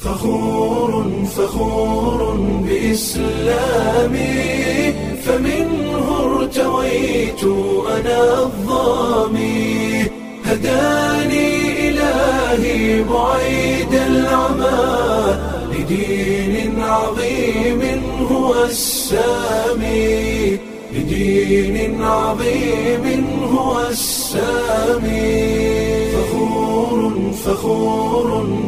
فخور فخور بإسلامي فمنه ارتويت أنا الظامي هداني إلهي بعيد العمى لدين عظيم هو السامي لدين عظيم هو السامي فخور فخور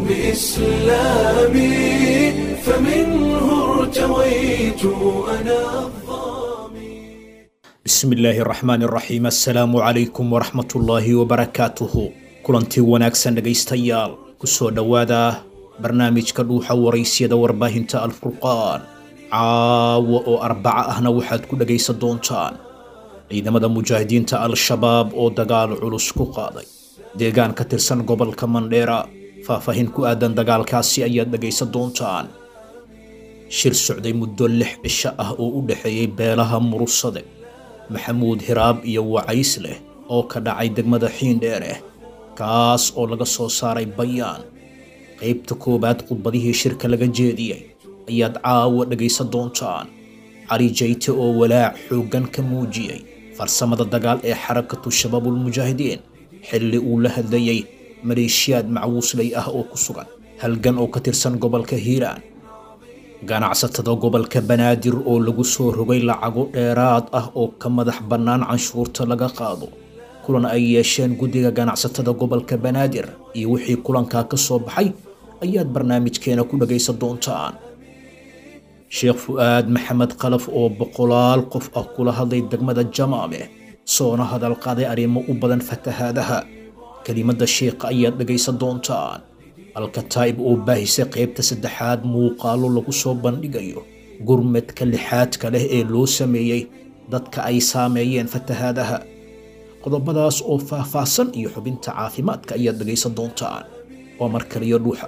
بإسلامي فمنه ارتويت أنا الظامي bismi illaahi araxmaan iraxiim assalaamu calaykum waraxmatullaahi wabarakaatuhu kulantii wanaagsan dhegaystayaal kusoo dhowaada barnaamijka dhuuxa waraysyada warbaahinta alfurqaan caawa oo arbaca ahna waxaad ku dhegaysan doontaan ciidamada mujaahidiinta al-shabaab oo dagaal culus ku qaaday deegaan ka tirsan gobolka mandheera faahfaahin ku aadan dagaalkaasi ayaad dhegaysan doontaan shir socday muddo lix cisho ah oo u dhexeeyey beelaha murusade maxamuud hiraab iyo wacays leh oo ka dhacay degmada xiindheereh kaas oo laga soo saaray bayaan qaybta koowaad khudbadihii shirka laga jeediyey ayaad caawa dhegaysan doontaan cali jayte oo walaac xooggan ka muujiyey farsamada dagaal ee xarakatu shabaabulmujaahidiin xilli uu la hadlayey maleeshiyaad macwuusley ah oo ku sugan halgan oo ka tirsan gobolka hiiraan ganacsatada gobolka banaadir oo lagu soo rogay lacago dheeraad ah oo ka madax bannaan canshuurta laga qaado kulan ay yeesheen guddiga ganacsatada gobolka banaadir iyo wixii kulankaa ka soo baxay ayaad barnaamijkeena ku dhagaysan doontaan sheekh fu'aad maxamed khalaf oo boqolaal qof ah kula hadlay degmada jamaame soona hadal qaaday arrimo u badan fatahaadaha kelimadda sheekha ayaad dhagaysan doontaan alkataa'ib oo baahisay qaybta saddexaad muuqaalo lagu soo bandhigayo gurmadka lixaadka leh ee loo sameeyey dadka ay saameeyeen fatahaadaha qodobadaas oo faahfaahsan iyo xubinta caafimaadka ayaad dhagaysan doontaan waa mar kaliyo dhuuxa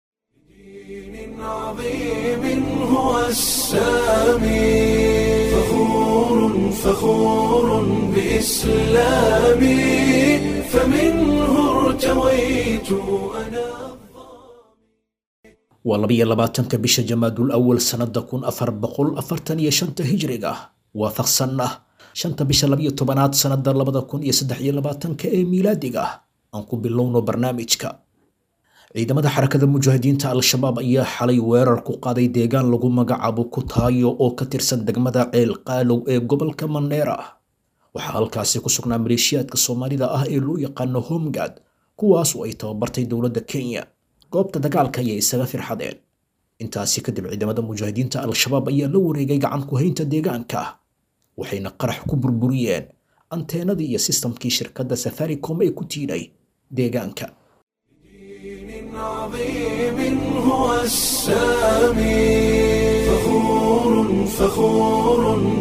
دين عظيم هو السامي فخور فخور بإسلامي فمنه ارتويت أنا waa labiyo labaatanka bisha jamaadul awal sannada kun afar boqol afartan iyo shanta hijriga waafaqsanna shanta bisha labiyo tobanaad sannada labada kun iyo saddex iyo labaatanka ee miilaadiga aan ku bilowno barnaamijka ciidamada xarakada mujaahidiinta al-shabaab ayaa xalay weerar ku qaaday deegaan lagu magacaabo kutaayo oo ka tirsan degmada ceel qaalow ee gobolka mandheera waxaa halkaasi ku sugnaa maleeshiyaadka soomaalida ah ee loo yaqaano homgad kuwaas oo ay tababartay dowladda kenya goobta dagaalka ayay isaga firxadeen intaasi kadib ciidamada mujaahidiinta al-shabaab ayaa la wareegay gacan ku haynta deegaanka waxayna qarax ku burburiyeen anteenadii iyo sistamkii shirkadda safaricom ee ku tiinay deegaanka دين عظيم هو السامي فخور فخور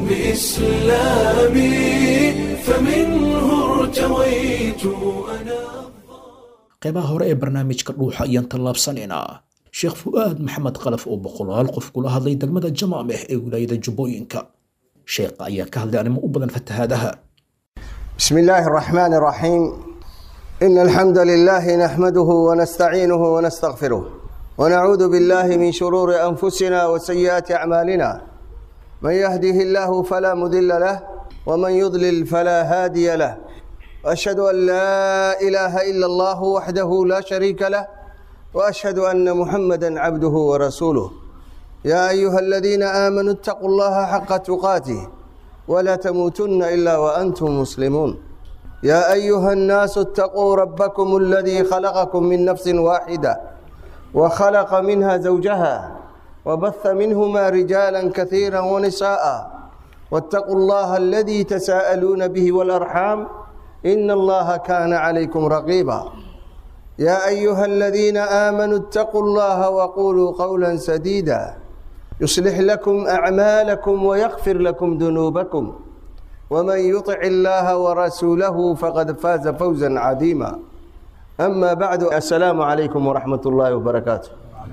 بإسلامي فمنه ارتويت أنا qaybaha hore ee barnaamijka dhuuxa ayaan tallaabsanaynaa sheekh fu'aad maxamed khalaf oo boqolaal qof kula hadlay degmada jamaameh ee wilaayada jubbooyinka sheekha ayaa ka hadlay arrimo u badan fatahaadaha بسم الله الرحمن الرحيم إن الحمد لله نحمده ونستعينه ونستغفره ونعوذ بالله من شرور أنفسنا وسيئات أعمالنا من يهده الله فلا مضل له ومن يضلل فلا هادي له وأشهد أن لا إله إلا الله وحده لا شريك له وأشهد أن محمدا عبده ورسوله يا أيها الذين آمنوا اتقوا الله حق تقاته ولا تموتن إلا وأنتم مسلمون يا أيها الناس اتقوا ربكم الذي خلقكم من نفس واحدة وخلق منها زوجها وبث منهما رجالا كثيرا ونساء واتقوا الله الذي تساءلون به والأرحام إن الله كان عليكم رقيبا يا أيها الذين آمنوا اتقوا الله وقولوا قولا سديدا يصلح لكم أعمالكم ويغفر لكم ذنوبكم ومن يطع الله ورسوله فقد فاز فوزا عظيما أما بعد السلام عليكم ورحمة الله وبركاته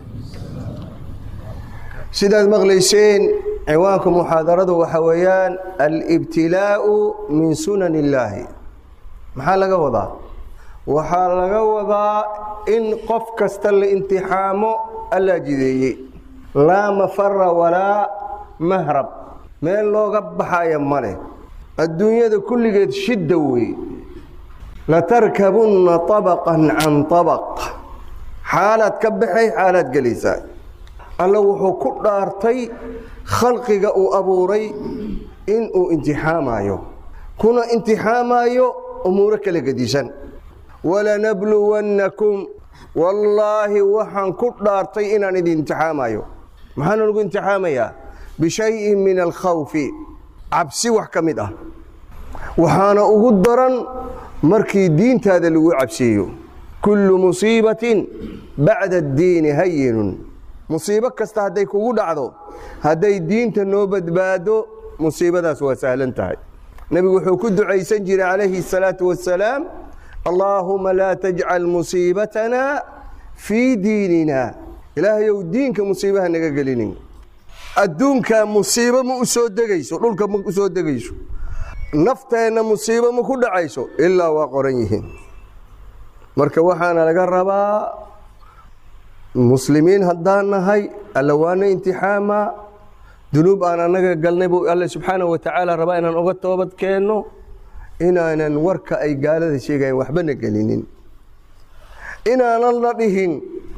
sidaad maqlayseen ciwaanka muxaadaradu waxa weeyaan alibtilaau min sunan illaahi maxaa laga wadaa waxaa laga wadaa in qof kasta la imtixaamo allaa jideeyey laa mafara walaa mahrab meel looga baxaya ma leh adduunyada kulligeed shidda wey latarkabunna طabaqan can طabaq xaalaad ka baxay xaalaad gelaysaa alla wuxuu ku dhaartay khalqiga uu abuuray inuu imtixaamayo kuna imtixaamayo umuuro kala gedisan walanabluwannakum wallaahi waxaan ku dhaartay inaan idin imtixaamayo maxaana lagu imtixaamayaa bishayin min alkhawfi cabsi wax ka mid ah waxaana ugu daran markii diintaada lagu cabsiiyo kullu musiibatin bacda addiini hayinun musiibo kasta hadday kugu dhacdo hadday diinta noo badbaado musiibadaas waa sahlan tahay nebigu wuxuu ku ducaysan jiray calayhi الsalaatu wasalaam allaahuma laa tajcal musiibatana fii diinina ilaahayow diinka musiibaha naga gelinin adduunka musiibo ma u soo degayso dhulka ma u soo degayso nafteenna musiibo ma ku dhacayso ilaa waa qoran yihiin marka waxaana laga rabaa muslimiin haddaan nahay alla waana imtixaama dunuub aan annaga galnay buu alle subxaanahu watacaala rabaa inaan uga toobad keenno inaanan warka ay gaalada sheegayan waxbana gelinin inaanan la dhihin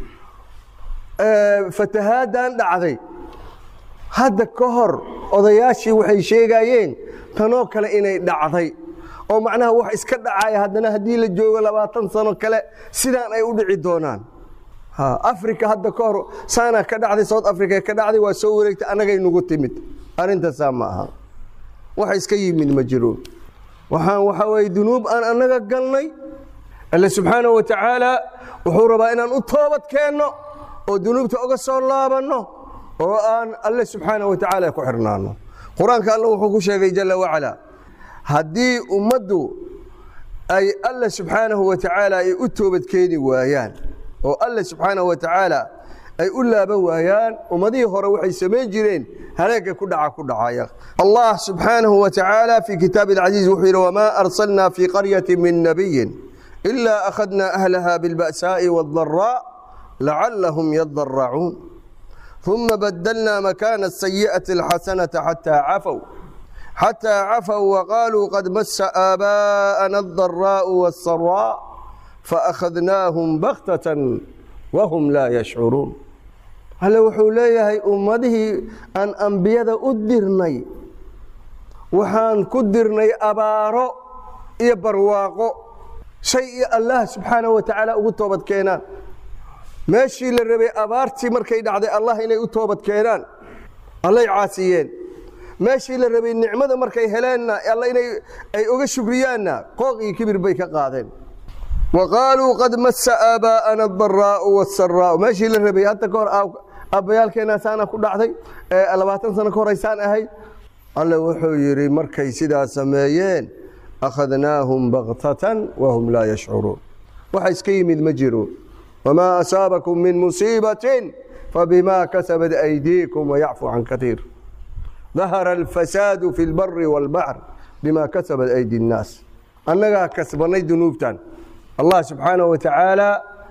fatahaaddan dhacday hadda ka hor odayaashii waxay sheegayeen tanoo kale inay dhacday oo macnaha wax iska dhacaya haddana haddii la joogo labaatan sano kale sidaan ay u dhici doonaan africa hadda ka hor saana ka dhacday south africa ka dhacday waa soo wareegtay annagay nagu timid arrintaasaa ma aha wax iska yimid ma jiro waxaan waxaa weye dunuub aan annaga galnay alle subxaanahu wa tacaala wuxuu rabaa inaan u toobad keenno oo dunuubta uga soo laabanno oo aan alle subxaanahu wa tacaala ku xirnaano qur-aanka alle wuxuu ku sheegay jalla wacala haddii ummaddu ay alle subxaanahu wa tacaala ay u toobad keeni waayaan oo alle subxaanahu wa tacaala ay u laaban waayaan ummadihii hore waxay samayn jireen haleega ku dhaca ku dhacaya allah subxaanahu wa tacaala fii kitaabi alcaziiz wuxuu yidhi wamaa arsalnaa fii qaryati min nabiyin ilaa akhadnaa ahlaha bilba'saa'i waaddaraa lacallahum yadaracuun uma badalnaa makaana asayi'ati alxasanata xataa cafow xataa cafow waqaaluu qad masa aabaa'ana aldaraa'u waassaraa faakhadnaahum bakhtatan wahum laa yashcuruun alle wuxuu leeyahay ummadihii aan ambiyada u dirnay waxaan ku dirnay abaaro iyo barwaaqo shay iyo allah subxaanahu wa tacaala ugu toobad keenaan meeshii la rabay abaartii markay dhacday allah inay u toobad keenaan allay caasiyeen meeshii la rabay nicmada markay heleenna alla inay ay uga shukriyaanna qooq iyo kibir bay ka qaadeen waqaaluu qad masa aabaa'ana adaraa'u waasaraa'u meeshii la rabay hadda ka hor aabbayaalkeenna saana ku dhacday labaatan sano ka horaysaan ahayd alle wuxuu yidhi markay sidaa sameeyeen akhadnaahum baktatan wahum laa yashcuruun waxa iska yimid ma jiro wamaa asaabakum min musiibatin fabimaa kasabat aydiikum wayacfu can katiir dahara alfasaadu fi lbari wاlbaxr bima kasabat aydi اnnaas annagaa kasbanay dunuubtan allah subxaanaه wa tacaala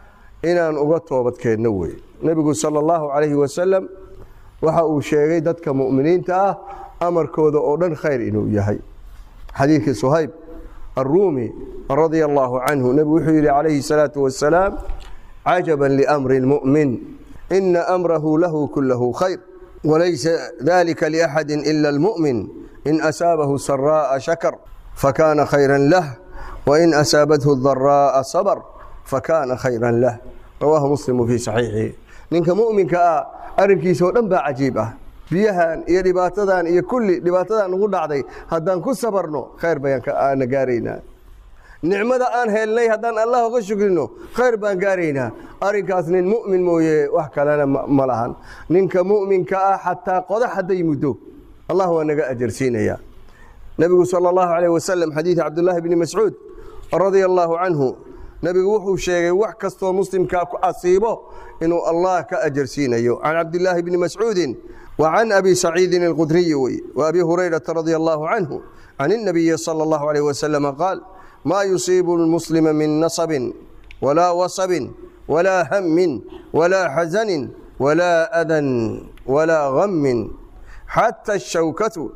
inaan uga toobad keenno wey nebigu salى اllahu calayhi wasalam waxa uu sheegay dadka mu'miniinta ah amarkooda oo dhan khayr inuu yahay xadiidkii suhayb aلruumi radia allahu canhu nebigu wuxuu yidhi calayhi الsalaaةu wasalaam cajaba liamri اlmu'min ina amrahu lahu kulahu khayr walaysa dalika liaxadi ila اlmu'min in asaabahu saraa'a shakar fakana khayra lah wain asaabathu daraa'a sabr fakana khayra lah rawaahu muslimu fii saxiixihi ninka mu'minka ah arrinkiisa oo dhan baa cajiib ah biyahan iyo dhibaatadan iyo kulli dhibaatadan ugu dhacday haddaan ku sabarno khayr bayaan gaaraynaa nicmada aan helnay haddaan allah uga shukrino khayr baan gaaraynaa arrinkaas nin mu'min mooye wax kalena ma lahan ninka mu'minka ah xataa qodax hadday muddo allah waa naga ajarsiinaya nebigu sal allahu alayh wasalam xadiida cabdullaahi bni mascuud radia allaahu canhu nebigu wuxuu sheegay wax kastoo muslimkaa ku asiibo inuu allah ka ajarsiinayo can cabdillaahi bni mascuudin wa can abi saciidin alqudriyi wey wa abi hurayrata radia allahu canhu can الnabiyi salى اllahu alayh wasalama qaal ma yusiibu lmuslima min nasabin walaa wasabin walaa hammin walaa xasanin ولا أذى ولا غم حتى الشوكة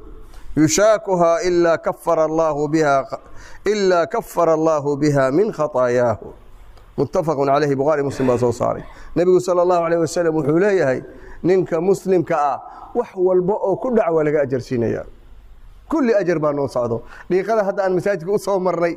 يشاكها إلا كفر الله بها إلا كفر الله بها من خطاياه متفق عليه بخاري مسلم baa soo saaray nebigu salى الlahu عalيه wasalam wuxuu leeyahay ninka muslimka ah wax walba oo ku dhac waa laga ajarsiinaya kulli ajar baa noo socdo dhiiqada hadda aan masaajidka u soo marnay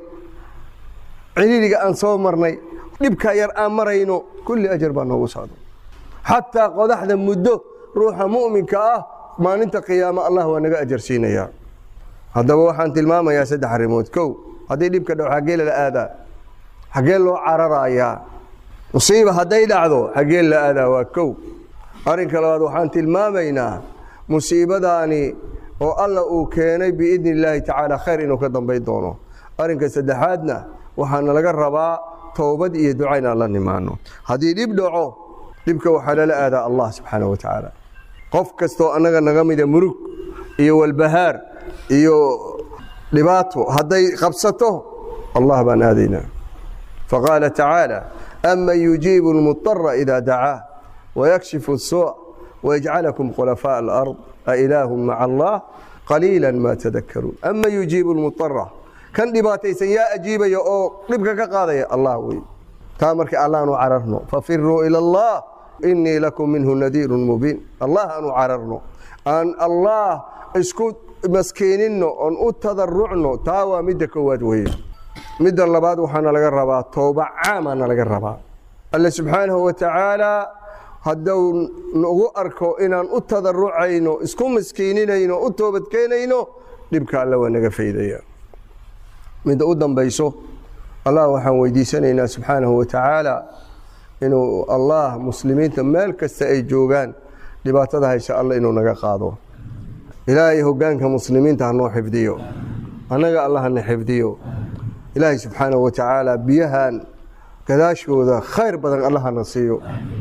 ciriiriga aan soo marnay dhibka yar aan marayno kulli ajar baa noogu socdo xataa qodaxda muddo ruuxa mu'minka ah maalinta qiyaamo allah waa naga ajarsiinayaa haddaba waxaan tilmaamayaa saddex arrimood kow haddii dhibka dhaw xaggee lala aadaa xaggee loo cararayaa musiiba hadday dhacdo xaggee la aadaa waa kow arrinka labaad waxaan tilmaamaynaa musiibadaani oo alla uu keenay biidni illaahi tacaala khayr inuu ka dambayn doono arrinka saddexaadna waxaana laga rabaa toobad iyo duca inaan la nimaano haddii dhib dhaco dhibka waxaa lala aadaa allah subxaana wa tacaala qof kastoo annaga naga mida murug iyo walbahaar iyo dhibaato hadday qabsato allah baan aadaynaa faqaala tacaala aman yujiibu lmudara ida dacaa wayakshifu الsuuc wayajcalakum khulafaaء alard ailaahu maca allah qaliila ma tadakaruun aman yujiibu lmudara kan dhibaataysan yaa ajiibaya oo dhibka ka qaadaya allah wey taa marka allaanu cararno fafiruu ila allah inii lakum minhu nadiiru mubiin allah aanu cararno aan allah isku maskiininno oon u tadarucno taa waa midda koowaad weye midda labaad waxaana laga rabaa tooba caamaana laga rabaa alle subxaanahu wa tacaala hadduu nagu arko inaan u tadarucayno isku maskiininayno u toobadkeenayno dhibka alle waa naga faydaya midda u dambayso allah waxaan weydiisanaynaa subxaanahu wa tacaala inuu allah muslimiinta meel kasta ay joogaan dhibaatada haysa alle inuu naga qaado ilaahay hoggaanka muslimiinta hanoo xifdiyo annaga allah hana xifdiyo ilaahay subxaanahu wa tacaala biyahan gadaashooda khayr badan allah hana siiyo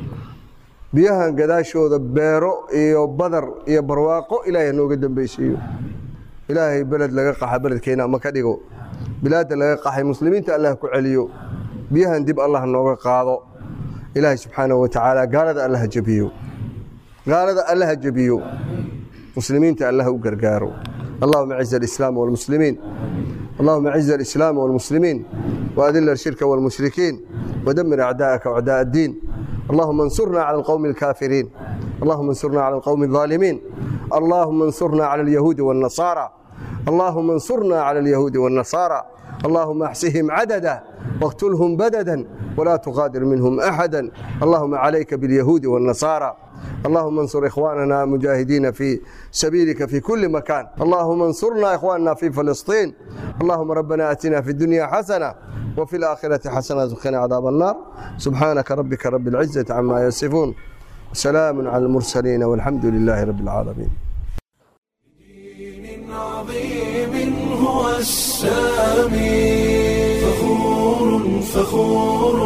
biyahan gadaashooda beero iyo badar iyo barwaaqo ilaahay hanooga dambeysiiyo ilaahay beled laga qaxa beledkeena ama ka dhigo bilaadda laga qaxay muslimiinta allah ku celiyo biyahan dib allah nooga qaado ilaahay subxaanahu wa tacaala gaalada allah ha jebiyo gaalada allah ha jebiyo muslimiinta allah u gargaaro اللهم اعز الإسلام والمسلمين اللهم اعز الإسلام والمسلمين وأذل الشرك والمشركين ودمر أعداءك وأعداء الدين اللهم انصرنا على القوم الكافرين اللهم انصرنا على القوم الظالمين اللهم انصرنا على اليهود والنصارى اللهم انصرنا على اليهود والنصارى اللهم احصهم عددا واقتلهم بددا ولا تغادر منهم أحدا اللهم عليك باليهود والنصارى اللهم انصر إخواننا مجاهدين في سبيلك في كل مكان اللهم انصرنا إخواننا في فلسطين اللهم ربنا أتنا في الدنيا حسنة وفي الآخرة حسنة وقنا عذاب النار سبحانك ربك رب العزة عما يصفون سلام على المرسلين والحمد لله رب العالمين دين عظيم هو السامي فخور فخور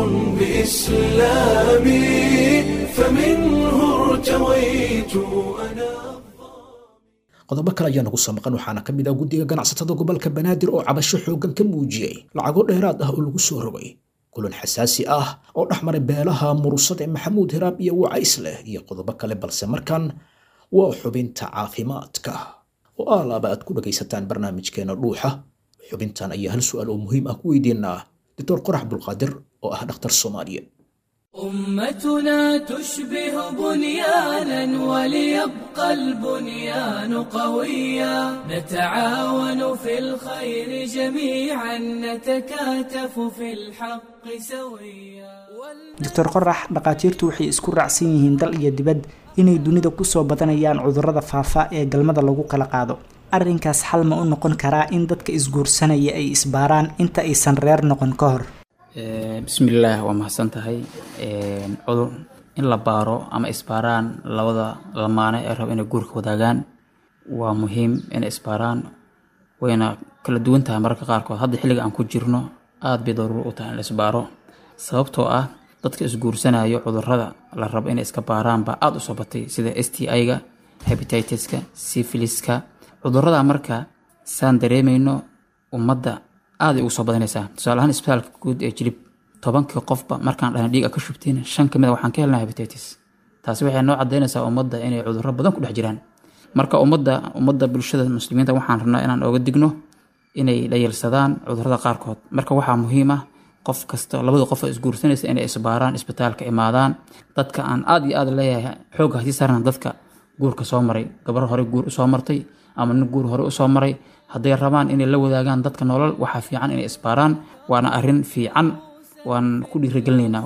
بإسلامي فمنه ارتويت أنا qodobo kale ayaa nagu soo maqan waxaana ka mid ah guddiga ganacsatada gobolka banaadir oo cabasho xooggan ka muujiyey lacago dheeraad ah oo lagu soo rogay kulan xasaasi ah oo dhex maray beelaha murusade maxamuud hiraab iyo wacays leh iyo qodobo kale balse markan waa xubinta caafimaadka oo aalaaba aad ku dhagaysataan barnaamijkeena dhuuxa xubintan ayaa hal su'aal oo muhiim ah ku weydiinaa doctor qorax abdulqaadir oo ah dhakhtar soomaaliyeed أمتنا تشبه بنيانا وليبقى البنيان قويا نتعاون في الخير جميعا نتكاتف في الحق سويا doctor qorax dhakhaatiirtu waxay isku raacsan yihiin dal iyo dibad inay dunida kusoo badanayaan cudurrada faafa ee galmada lagu kala qaado arrinkaas xal ma u noqon karaa in dadka isguursanaya ay isbaaraan inta aysan reer noqon ka hor bismillaah waa mahadsan tahay cudur in la baaro ama isbaaraan labada lamaane ee raba inay guurka wadaagaan waa muhiim inay isbaaraan wayna kala duwan tahay mararka qaarkood hadda xilliga aan ku jirno aada bay daruuro u tahay in la isbaaro sababtoo ah dadka isguursanayo cudurada la rabo inay iska baaraan baa aada u soo batay sida s t i-ga hebititiska syphiliska cudurada marka saan dareemayno ummadda aaday ugu soo badanaysaa tusaale ahaan isbitaalka guud ee jilib tobankii qofba markaan dhahna dhiig a ka shubtiin shan ka mid a waxaan ka helnaa hebatitis taasi waxay noo cadaynaysaa ummadda inay cudurro badan ku dhex jiraan marka ummadda ummadda bulshada muslimiinta waxaan rabnaa inaan oga digno inay dhayalsadaan cudurrada qaarkood marka waxaa muhiim ah qof kasta labada qof oo isguursanaysa inay isbaaraan isbitaalka imaadaan dadka aan aad iyo aad leeyahay xoogga hasii saarna dadka guurka soo maray gabar hore guur usoo martay ama nin guur hore usoo maray hadday rabaan inay la wadaagaan dadka nolol waxaa fiican inay isbaaraan waana arrin fiican waan ku dhiirigelinaynaa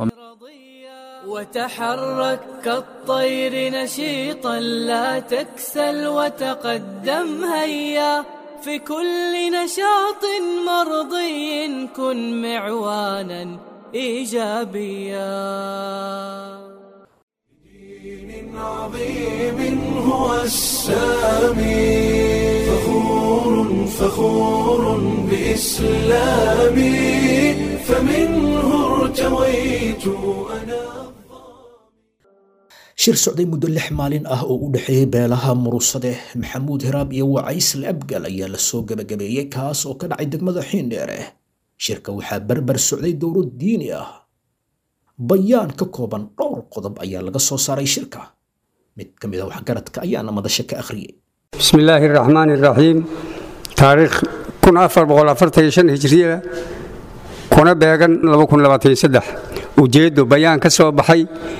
وتحرك كالطير نشيطا لا تكسل وتقدم هيا في كل نشاط مرضي كن معوانا ايجابيا دين عظيم هو السامي فخور فخور بإسلامي فمنه ارتويت أنا shir socday muddo lix maalin ah oo u dhexeeyey beelaha murusade maxamuud hiraab iyo wacaysle abgal ayaa lasoo gebagabeeyey kaas oo ka dhacay degmada xiindheere shirka waxaa berber socday dowlad diini ah bayaan ka kooban dhowr qodob ayaa laga soo saaray shirka mid ka mid a waxgaradka ayaana madasha ka akhriyey بسم الله الرحمن الرحيم تاريخ كن أفر بغل أفرتي شن هجرية كنا بيغن لما كن لباتين سدح وجيدو بيان كسو بحي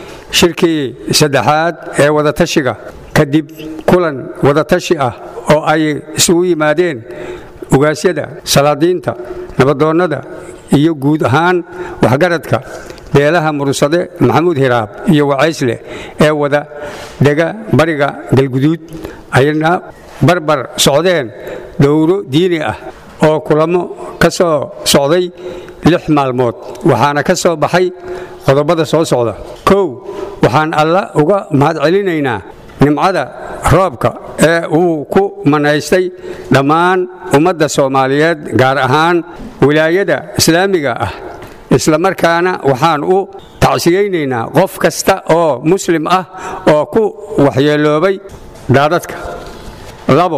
شركي سدحات ee wada tashiga kadib kulan wada tashi ah oo ay isugu yimaadeen ugaasyada salaadiinta nabadoonnada iyo guud ahaan waxgaradka beelaha murusade maxamuud hiraab iyo wacaysle ee wada dega bariga galguduud ayna barbar socdeen dowro diini ah oo kulamo ka soo socday lix maalmood waxaana ka soo baxay qodobada soo socda kow waxaan alla uga mahadcelinaynaa nimcada roobka ee uu ku manaystay dhammaan ummadda soomaaliyeed gaar ahaan wilaayada islaamiga ah isla markaana waxaan u tacsiyeynaynaa qof kasta oo muslim ah oo ku waxyeeloobay daadadka labo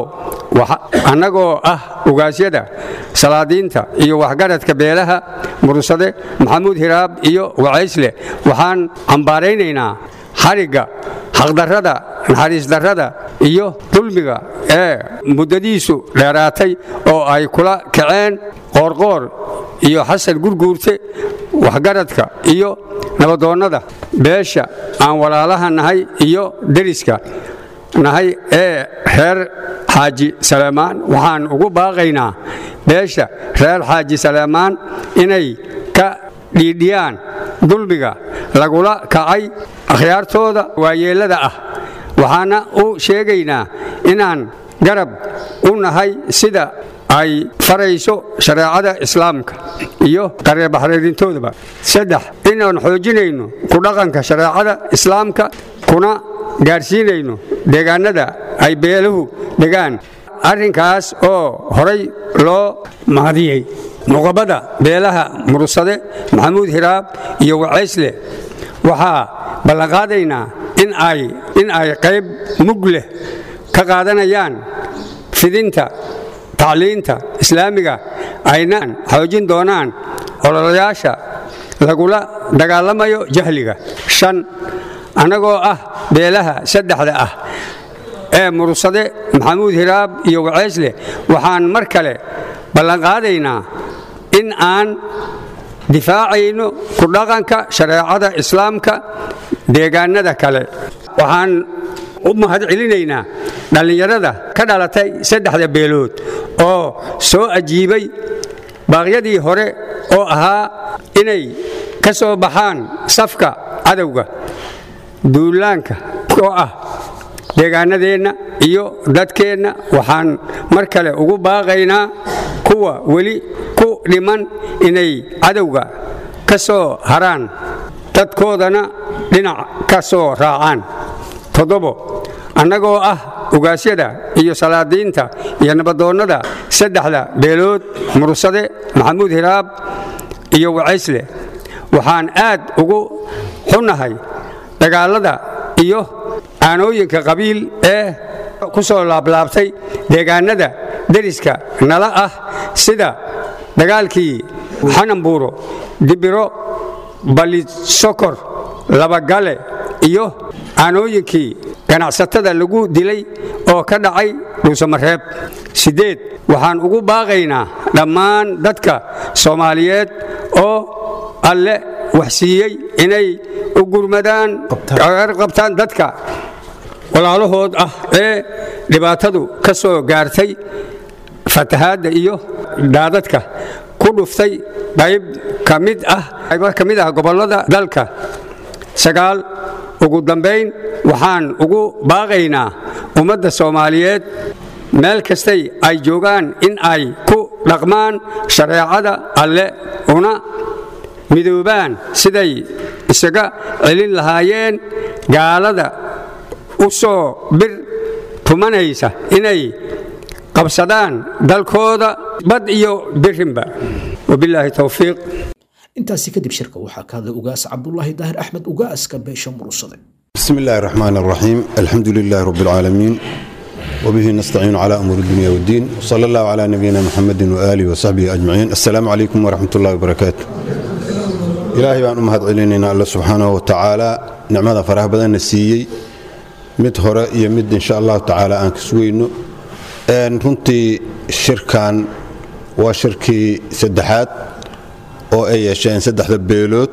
annagoo ah ugaasyada salaadiinta iyo waxgaradka beelaha murusade maxamuud hiraab iyo wacaysle waxaan cambaaraynaynaa xarigga xaqdarrada naxariisdarrada iyo dulmiga ee muddadiisu dheeraatay oo ay kula kaceen qoorqoor iyo xasan gurguurte waxgaradka iyo nabadoonnada beesha aan walaalaha nahay iyo deriska nahay ee reer xaaji saleemaan waxaan ugu baaqaynaa beesha reer xaaji saleemaan inay ka dhiidhiyaan dulmiga lagula kacay akhyaartooda waayeellada ah waxaana u sheegaynaa inaan garab u nahay sida ay farayso shareecada islaamka iyo qareebaxreerintoodaba saddex inaan xoojinayno ku dhaqanka shareecada islaamka kuna gaarsiinayno deegaannada ay beeluhu degaan arrinkaas oo horay loo mahadiyey nuqabada beelaha murusade maxamuud hiraab iyo wacaysle waxaa ballanqaadaynaa in ay qayb mug leh ka qaadanayaan fidinta tacliinta islaamiga ayna xoojin doonaan ololayaasha lagula dagaalamayo jahliga shan annagoo ah beelaha saddexda ah ee murusade maxamuud hiraab iyo waceysle waxaan mar kale ballanqaadaynaa in aan difaacayno ku dhaqanka shareecada islaamka deegaannada kale waxaan u mahad celinaynaa dhallinyarada ka dhalatay saddexda beelood oo soo ajiibay baaqyadii hore oo ahaa inay ka soo baxaan safka cadowga duulaanka oo ah deegaannadeenna iyo dadkeenna waxaan mar kale ugu baaqaynaa kuwa weli ku dhiman inay cadowga ka soo haraan dadkoodana dhinac ka soo raacaan toddobo annagoo ah ugaasyada iyo salaadiinta iyo nabadoonnada saddexda beelood mursade maxamuud hiraab iyo wacaysle waxaan aad ugu xunnahay dagaallada iyo aanooyinka qabiil ee ku soo laablaabtay deegaannada deriska nala ah sida dagaalkii xanambuuro dibiro balisokor labagale iyo aanooyinkii ganacsatada lagu dilay oo ka dhacay dhuusamareeb siddeed waxaan ugu baaqaynaa dhammaan dadka soomaaliyeed oo alle waxsiiyey inay u gurmadaan qabtaan dadka walaalahood ah ee dhibaatadu ka soo gaartay fatahaadda iyo daadadka ku dhuftay qayb ka mid ah qaybo ka mid ah gobollada dalka sagaal ugu dambayn waxaan ugu baaqaynaa ummadda soomaaliyeed meel kastay ay joogaan in ay ku dhaqmaan shareecada alle una midoobaan siday isaga celin lahaayeen gaalada u soo bir tumanaysa inay qabsadaan dalkooda bad iyo birinba wabilaahi towfiiq intaasi kadib shirka waxaa ka hadlay ugaas cabdulaahi daahir axmed ugaaska beesha murursade بسم الله الرحمن الرحيم الحمد لله رب العالمين وبه نستعين على أمور الدنيا والدين وصلى الله على نبينا محمد وآله وصحبه أجمعين السلام عليكم ورحمة الله وبركاته إلهي بأن أمهد علينا الله سبحانه وتعالى نعمة فرح بدن السيي mid hore iyo mid insha allahu tacaala aan kasugayno runtii shirkan waa shirkii saddexaad oo ay yeesheen saddexda beelood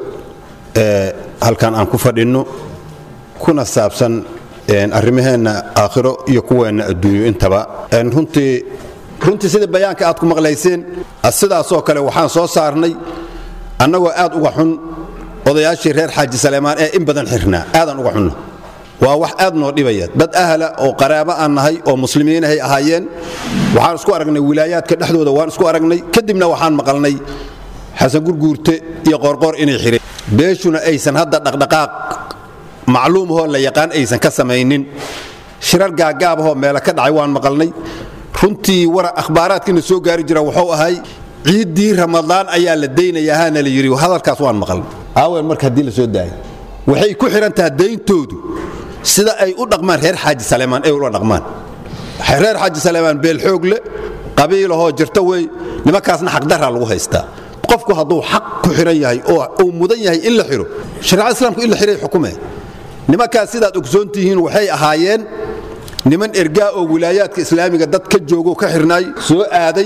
ee halkan aan ku fadhinno kuna saabsan arrimaheenna aakhiro iyo kuweenna adduunyo intaba runtii runtii sida bayaanka aad ku maqlayseen sidaasoo kale waxaan soo saarnay annagoo aad uga xun odayaashii reer xaaji saleemaan ee in badan xirnaa aadaan uga xunna waa wax aad noo dhibaya dad ahla oo qaraabo aan nahay oo muslimiinahay ahaayeen waxaan isku aragnay wilaayaadka dhexdooda waan isku aragnay kadibna waxaan maqalnay xasan gurguurte iyo qoorqoor inay xireen beeshuna aysan hadda dhaqdhaqaaq macluumahoo la yaqaan aysan ka samaynin shirar gaagaabahoo meela ka dhacay waan maqalnay runtii wara akhbaaraadkiina soo gaari jira wuxuu ahay ciiddii ramadaan ayaa la daynayaa haana la yidhi hadalkaas waan maqalnay aawen marka haddii la soo daayay waxay ku xidhan tahay dayntoodu sida ay u dhaqmaan reer xaaji saleemaan ay ula dhaqmaan reer xaaji saleemaan beel xoog le qabiilahoo jirta wey nimankaasna xaqdaraa lagu haystaa qofku hadduu xaq ku xidhan yahay oo uu mudan yahay in la xidho shareecada islaamku in la xidhay xukume nimankaas sidaad ogsoon tihiin waxay ahaayeen niman ergaa oo wilaayaadka islaamiga dad ka joogo ka xirnaay soo aaday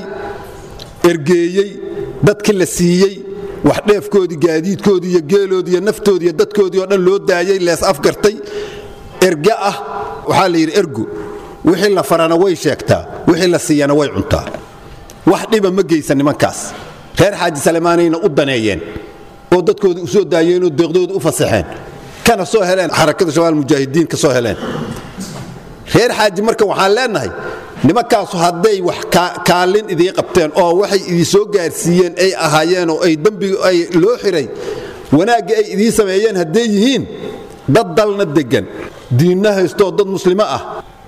ergeeyey dadki la siiyey wax dheefkoodii gaadiidkoodii iyo geeloodii iyo naftoodii iyo dadkoodii oo dhan loo daayey lees afgartay erga ah waxaa la yidhi ergu wixii la farana way sheegtaa wixii la siiyana way cuntaa wax dhiba ma geysan nimankaas reer xaaji salemaanayna u daneeyeen oo dadkoodii u soo daayeenoo deeqdooda u fasaxeen kana soo heleen xarakada shabaal mujaahidiin ka soo heleen reer xaaji marka waxaan leenahay nimankaasu hadday wax kaalin idii qabteen oo waxay idii soo gaarsiiyeen ay ahaayeen oo ay dembiga ay loo xiray wanaagga ay idii sameeyeen hadday yihiin dad dalna deggan diinna haystoo dad muslimo ah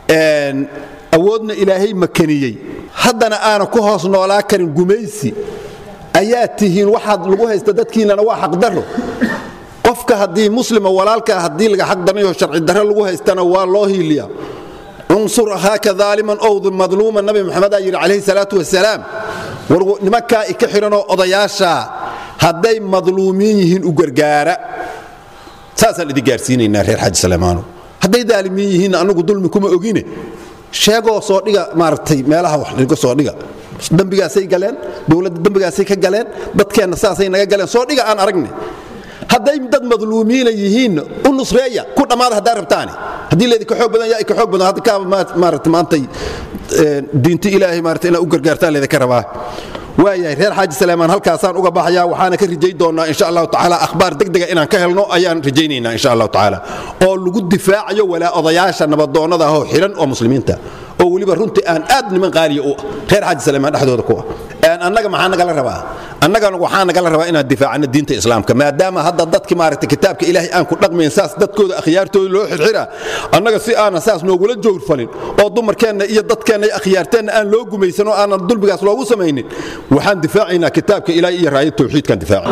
awoodna ilaahay makaniyey haddana aana ku hoos noolaa karin gumaysi ayaa tihiin waxaad lagu haysta dadkiinnana waa xaqdarro qofka haddii muslima walaalkaa haddii laga xaqdarnayo sharci darro lagu haystana waa loo hiiliyaa unsur ahaaka aaliman ow madluuman nabi maxamedaa yidhi calayhi salaatu wasalaam war nimankaa ika xidhanoo odayaashaa hadday madluumiin yihiin u gargaara saasaan idin gaarsiinaynaa reer xaaji salemaano hadday daalimiin yihiinna annagu dulmi kuma ogine sheegoo soo dhiga maaragtay meelaha wax dhigo soo dhiga dembigaasay galeen dowladda dembigaasay ka galeen dadkeenna saasay naga galeen soo dhiga aan aragne hadday dad madluumiina yihiinna u nusreeya ku dhammaada haddaa rabtaani haddii laydinka xoog badan yaa ka xoog badan hadda kaaba maarata maantay diinta ilaahay maarata inaad u gargaartaan laydinka rabaa waayahay reer xaaji saleymaan halkaasaan uga baxayaa waxaana ka rajay doonnaa insha allahu tacaala akhbaar degdega inaan ka helno ayaan rajaynaynaa insha allahu tacaala oo lagu difaacayo walaa odayaasha nabadoonnada ahoo xidhan oo muslimiinta oo weliba runtii aan aad niman qaaliya u ah reer xaaji saleymaan dhexdooda ku ah annaga maxaa nagala rabaa annagana waxaa nagala rabaa inaan difaacano diinta islaamka maadaama hadda dadki maaragta kitaabka ilaahay aan ku dhaqmayn saas dadkooda akhyaartooda loo xirxiraa annaga si aanan saas noogula jowrfalin oo dumarkeenna iyo dadkeenna iyo akhyaarteenna aan loo gumaysan oo aanan dulbigaas loogu samaynin waxaan difaacaynaa kitaabka ilaahay iyo raayad tawxiidkaan difaaci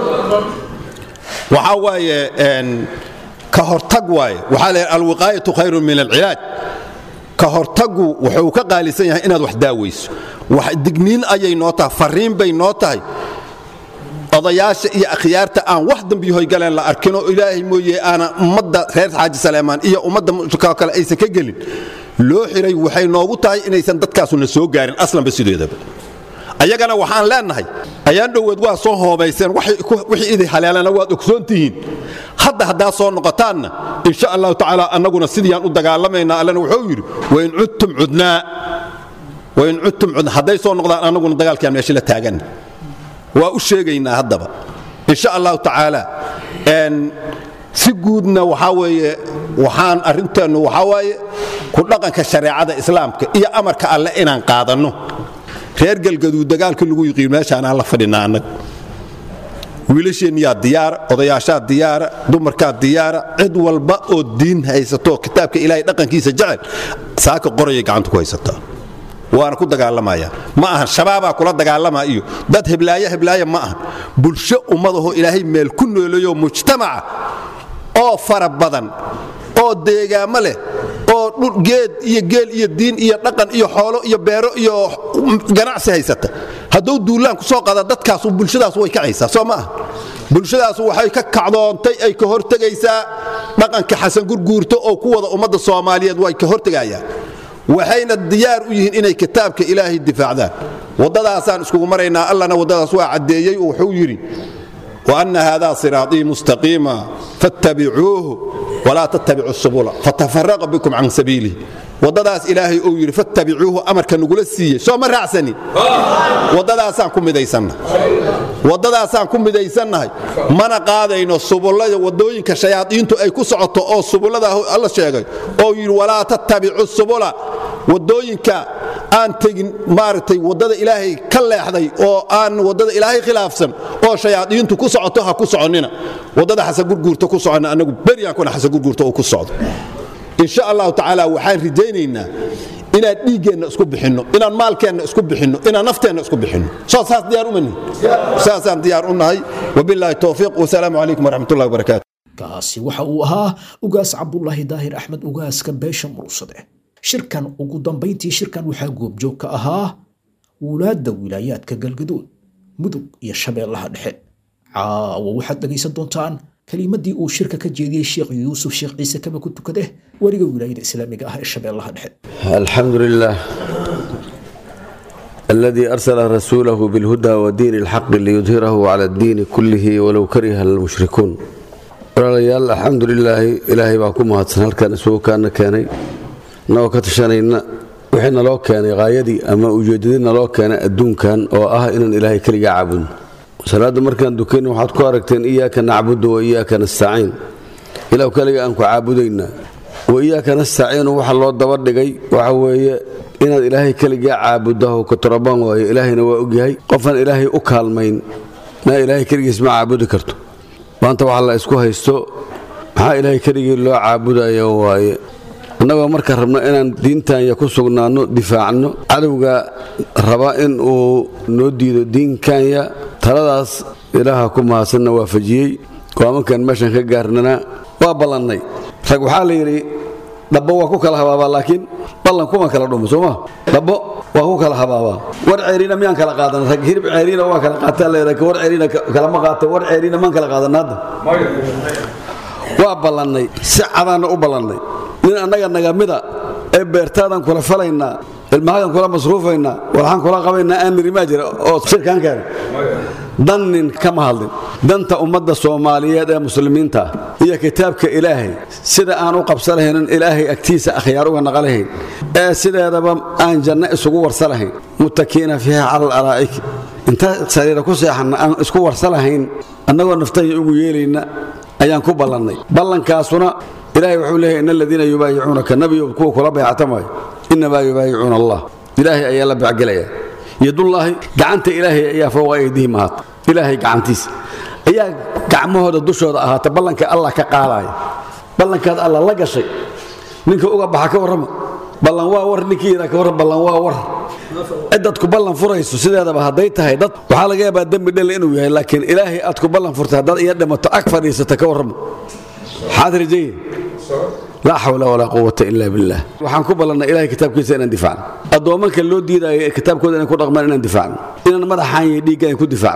waxaa waaye ka hortag waaye waxaa la yidhi alwiqaayatu khayrun min alcilaaj ka hortagu wuxuu ka qaalisan yahay inaad wax daawayso wax digniin ayay noo tahay fariin bay noo tahay odayaasha iyo akhyaarta aan wax dambiyahoy galeen la arkin oo ilaahay mooye aana ummadda reer xaaji saleemaan iyo ummadda mushrikaa kale aysan ka gelin loo xiray waxay noogu tahay inaysan dadkaasuna soo gaarin aslanba sideedaba ayagana waxaan leenahay ayaan dhoweed waa soo hoobayseen wixii idi haleelana waad ogsoon tihiin hadda haddaa soo noqotaanna insha allahu tacaala annaguna sidiiyaan u dagaalamaynaa allana wuxuu yidhi wain cudtum cudnaa wain cudtum cudnaa hadday soo noqdaan annaguna dagaalkiaan meesha la taaganna waa u sheegaynaa haddaba insha allahu tacaala si guudna waxaa weeye waxaan arrinteennu waxaa waaye ku dhaqanka shareecada islaamka iyo amarka alle inaan qaadanno reer galgaduud dagaalkii lagu yiqiin meeshaanaan la fadhinaa annaga wiilasheenniyaa diyaara odayaashaa diyaara dumarkaa diyaara cid walba oo diin haysato kitaabka ilaahay dhaqankiisa jecel saaka qorayay gacanta ku haysataa waana ku dagaalamaya ma ahan shabaabaa kula dagaalamaa iyo dad heblaaya heblaaya ma ahan bulsho ummadahoo ilaahay meel ku nooleeyo mujtamaca oo fara badan oo deegaamo leh oo geed iyo geel iyo diin iyo dhaqan iyo xoolo iyo beero iyo ganacsi haysata hadduu duulaan ku soo qada dadkaasu bulshadaas way kacaysaa soo ma aha bulshadaas waxay ka kacdoontay ay ka hortegaysaa dhaqanka xasan gurguurto oo ku wada ummadda soomaaliyeed way ka hortegayaan waxayna diyaar u yihiin inay kitaabka ilaahay difaacdaan waddadaasaan iskugu maraynaa allana waddadaas waa caddeeyey oo wuxuu yidhi وأن هذا صراطي مستقيما فاتبعوه ولا تتبعوا السبل فتفرق بكم عن سبيله wadadaas ilaahay uu yidhi fattabicuuhu amarka nagula siiyey soo ma raacsanin waddadaasaan ku midaysannahay waddadaasaan ku midaysannahay mana qaadayno subullada waddooyinka shayaadiintu ay ku socoto oo subullada alla sheegay oo yidhi walaa tattabicu subula waddooyinka aan tegin maaragtay waddada ilaahay ka leexday oo aan waddada ilaahay khilaafsan oo shayaadiintu ku socoto ha ku soconnina waddada xasan gurguurta ku soconna annagu beryaankuna xasan gurguurta uu ku socdo insha allahu tacaala waxaan rajaynaynaa inaan dhiiggeenna isku bixinno inaan maalkeenna isku bixinno inaan nafteenna isku bixinno soo saas diyaar uma nihin saasaan diyaar u nahay wabilaahi towfiiq wasalaamu calaykum waraxmatullahi wabarakaatu kaasi waxa uu ahaa ugaas cabdulaahi daahir axmed ugaaska beesha muruusade shirkan ugu dambayntii shirkan waxaa goobjoog ka ahaa wulaadda wilaayaadka galgaduud mudug iyo shabeellaha dhexe caawa waxaad dhegaysan doontaan kelimadii uu shirka ka jeediyey sheekh yuusuf sheekh ciise kaba ku tukade weliga wilaayada islaamiga ah ee shabeellaha dhexe الحمد لله الذي أرسل رسوله بالهدى ودين الحق ليظهره على الدين كله ولو كره المشركون walaalayaal alxamdu lilaahi ilaahay baa ku mahadsan halkan isugu kaana keenay nagoo ka tashanayna wixii naloo keenay haayadii ama ujeedadii naloo keenay adduunkan oo ah inaan ilaahay keligaa caabudno salaadda markaan dukanna waxaad ku aragteen iyaaka nacbudu wa iyaaka nastaciin ilaw keliga aan ku caabudaynaa wa iyaaka nastaciinu waxa loo daba dhigay waxa weeye inaad ilaahay keligaa caabuddaho katorobaan waayo ilaahayna waa ogyahay qofaan ilaahay u kaalmayn na ilaahay keligiis ma caabudi karto maanta waxa la isku haysto maxaa ilaahay keligii loo caabudayo waaye annagoo marka rabno inaan diintanya ku sugnaanno difaacno cadowga raba in uu noo diido diinkanya taladaas ilaaha ku mahadsanna waafajiyey go'aamankan meeshan ka gaarnana waa ballannay rag waxaa la yidhi dhabbo waa ku kala habaabaa laakiin ballan kuma kala dhumo sooma dhabbo waa ku kala habaabaa war ceeriina miyaan kala qaadan rag hirib ceeriina waa kala qaataa leedahay war ceeriina kalama qaata war ceeriina maan kala qaadan hadda waa ballannay si cadaanna u ballannay nin annaga nagamida ee beertaadan kula falaynaa ilmahadan kula masruufaynaa waxaan kula qabaynaa aan niri maa jira oo shirkaan keenay dan nin kama hadlin danta ummadda soomaaliyeed ee muslimiinta ah iyo kitaabka ilaahay sida aan u qabsa lahaynin ilaahay agtiisa akhyaar uga naqa lahayn ee sideedaba aan janno isugu warsa lahayn muttakiina fiiha cala alaraa'ik inta sariira ku seexanna aan isku warsa lahayn annagoo naftaya ugu yeelayna ayaan ku ballannay ballankaasuna ilaahay wuxuu leeyahay in aladiina yubaayicuunaka nabiyow kuwa kula bayctamaayo innamaa yubaayicuuna allah ilaahay ayaa la becgelaya yadullaahi gacanta ilaahay ayaa fowqa aydihim ahaata ilaahay gacantiisa ayaa gacmahooda dushooda ahaata ballanka allah ka qaadaya ballankaad alla la gashay ninka uga baxa ka warrama ballan waa war ninkii yidhaa ka warran ballan waa war ciddadku ballan furayso sideedaba hadday tahay dad waxaa laga yaabaa dembi dhel inuu yahay laakiin ilaahay aad ku ballan furtay haddaad iya dhimato ag fadhiisata ka warrama maxaad rajaye laa xawla walaa quwata ila billah waxaan ku ballannay ilahay kitaabkiisa inaan difaacno addoommanka loo diidaayo ee kitaabkooda inay ku dhaqmaan inaan difaacno inaan madaxaan iyo dhiigga aan ku difaacno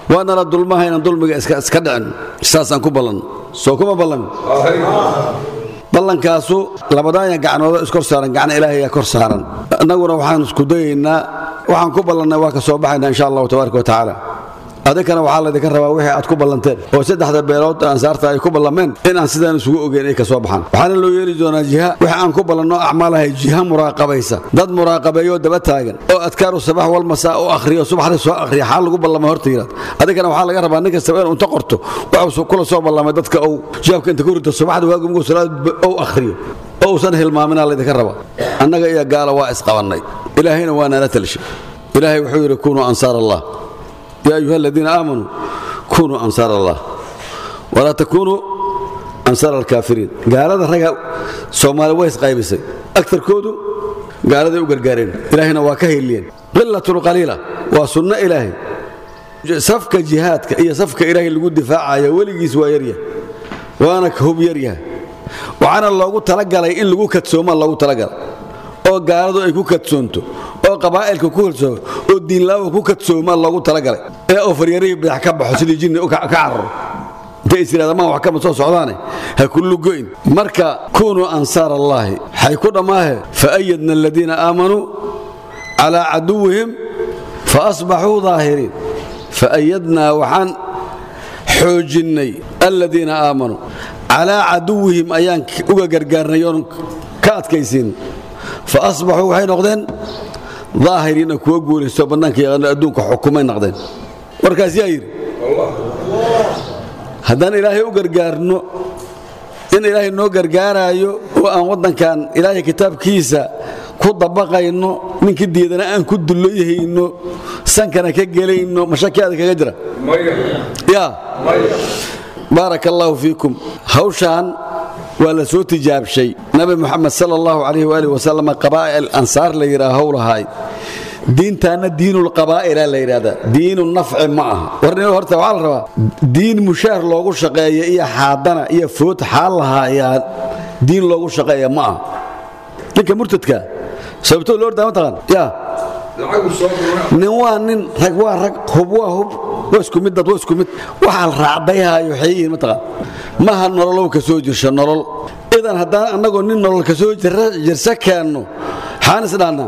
waana la dulmaha inaan dulmiga iska iska dhicin saasaan ku ballanno soo kuma ballan ballankaasu labadaaya gacnoodo iskor saaran gacna ilaahay kor saaran annaguna waxaan isku dayaynaa waxaan ku ballannay waa ka soo baxaynaa insha allahu tabaaraka wa tacaala adinkana waxaa laydinka rabaa wixii aad ku ballanteen oo saddexda beelood ansaarta ay ku ballameen in aan sidaan isugu ogeyn ay ka soo baxaan waxaana loo yeeli doonaa jiha wixii aan ku ballanno acmaalahay jiha muraaqabaysa dad muraaqabeeyoo daba taagan oo adkaaru sabax wal masaa u akhriyo subaxdii soo akhriya xaal lagu ballamay horta yiraad adinkana waxaa laga rabaa nin kastaba inuu inta qorto waxuu kula soo ballamay dadka uu jaabka inta ku rito subaxda waagu mugu salaad uu akhriyo oo uusan hilmaaminaa laydinka rabaa annaga iyo gaala waa isqabannay ilaahayna waa nala talishay ilaahay wuxuu yidhi kunuu ansaar allah يا أيها الذين آمنوا كونوا أنصار الله ولا تكونوا أنصار الكافرين قال هذا الرجال سومالي ويس قايبسي أكثر كودو قال هذا يقر قارين إلهنا واكهي اللين قلة قليلة وسنة إلهي سفك جهادك هي سفك إلهي اللي قد دفاع يا ولي سوى يريا وأنا كهوب يريا وعنا الله قلت تلقى لي إن لقوك تسوما الله تلقى oo gaaladu ay ku kadsoonto oo qabaa'ilka ku kalsoomo oo diinlaawa ku kadsoomaa loogu talagalay ee oo faryarihii bidax ka baxo sidii jinni ka cararo intay is yidhahdamaan wax kama soo socdaane ha kullu goyn marka kunuu ansaar allaahi waxay ku dhammaahe faayadna aladiina aamanuu calaa caduwihim faasbaxuu daahiriin faayadnaa waxaan xoojinnay aladiina aamanuu calaa caduwihim ayaan uga gargaarnay oon ka adkaysiin faasbaxuu waxay noqdeen daahiriina kuwa guulaysto bannaanka yaqaano adduunka xukumay noqdeen warkaas yaa yidhi haddaan ilaahay u gargaarno in ilaahay noo gargaaraayo oo aan waddankan ilaahay kitaabkiisa ku dabaqayno ninkii diidana aan ku dulloyhayno sankana ka gelayno mashakiaada kaga jira ya baaraka allaahu fiikum hawshaan waa la soo tijaabshay nabi muxamed sal allahu calayh waali wasalam qabaa'il ansaar la yidhaha howlahay diintaana diinulqabaa'ila la yidhahdaa diinu nafci ma aha warni horta waxaa la rabaa diin mushaar loogu shaqeeya iyo xaadana iyo food xaal lahaa ayaa diin loogu shaqeeya ma aha ninka murtadka sababtoo loo ordaa mataqaan ya nin waa nin rag waa rag hub waa hub waa isku mid dad waa isku mid waxaa la raacdayhaayo waxay yihiin mataqaan maha nololow ka soo jirsha nolol idan haddaan annagoo nin nolol ka soo jirsa keenno xaan isdhaannaa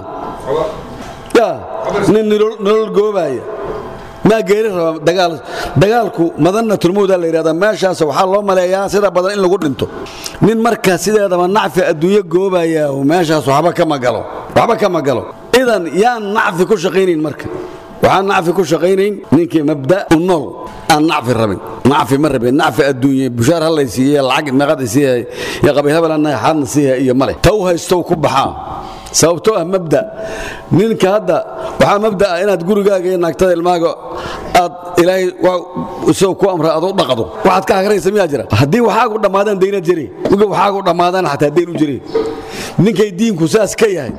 ya nin nolol goobaaya maa geeri raba dagaal dagaalku madanatulmowda la yidhahdaa meeshaas waxaa loo maleeyaa sida badan in lagu dhinto nin markaa sideedaba nacfi adduunyo goobaya meeshaas waxba kama galo waxba kama galo idan yaan nacfi ku shaqaynayn marka waxaan nacfi ku shaqaynayn ninkii mabda u nool aan nacfi rabin nacfi ma rabin nacfi adduunye bushaar hallay siiye lacag meeqada siiyahay iyo qabiil hebelana xaadna siiyahay iyo male taw haystow ku baxaa sababtoo ah mabda ninka hadda waxaa mabda ah inaad gurigaaga iyo naagtada ilmaaga aad ilaahay isagoo ku amra aad u dhaqdo waxaad ka hagraysa miyaa jira haddii waxaagu dhammaadaan daynaad jiri ninka waxaagu dhammaadaan xataa dayn u jiri ninkay diinku saas ka yahay